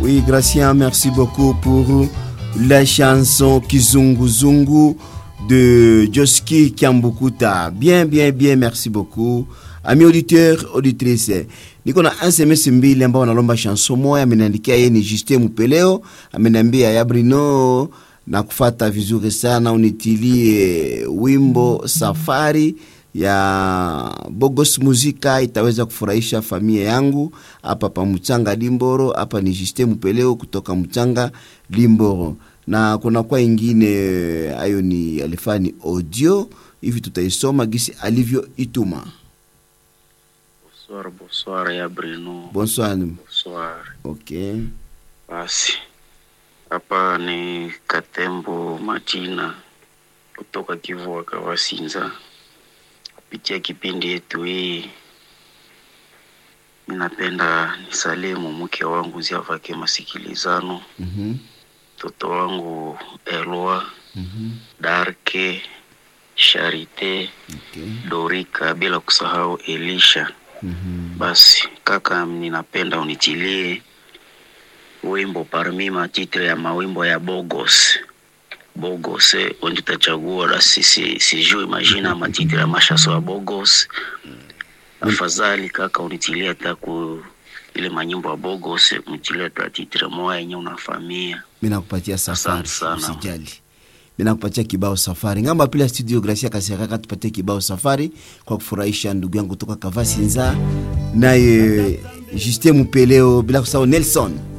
Oui, Gracien, merci beaucoup pour la chanson Kizungu Zungu de Joski Kiambukuta. Bien, bien, bien, merci beaucoup. Amis auditeurs, auditrices, niko na SMS mbili ambao wanalomba chanson moya. Ameniandikia yeye ni Justin Mupeleo, ameniambia ya Brino na kufata vizuri sana, unitilie wimbo Safari ya Bogos Muzika, itaweza kufurahisha familia yangu hapa pa Mchanga Limboro. Hapa ni Justin Mupeleo kutoka Mchanga Limboro, na kuna kwa ingine ayo ni alifani audio hivi, tutaisoma gisi alivyoituma. Bonsoir, bonsoir ya Bruno. Bonsoir. Bonsoir. Okay. Basi hapa ni Katembo Majina kutoka Kivu Kawasinza, kupitia kipindi yetu hii, ninapenda nisalimu mke wangu Ziavake Masikilizano, Mhm. mtoto wangu Elwa Mhm. Darke Sharite Okay. Dorika, bila kusahau Elisha. Mhm. Basi kaka, ninapenda unitilie wimbo parmi matitre ya mawimbo ya Bogos Bogos, eh, wenye utachagua la sisi sijui majina ya matitre ya mashaso ya Bogos. Afadhali kaka, unitilie hata ku ile manyimbo ya Bogos, unitilie hata titre moja yenye unafamia. Mimi nakupatia safari, Asante sana. usijali. Mimi nakupatia kibao safari. Ngamba pila studio Gracia Kasereka tupatie kibao safari kwa kufurahisha ndugu yangu kutoka Kavasinza naye Justin Mupeleo bila kusahau Nelson.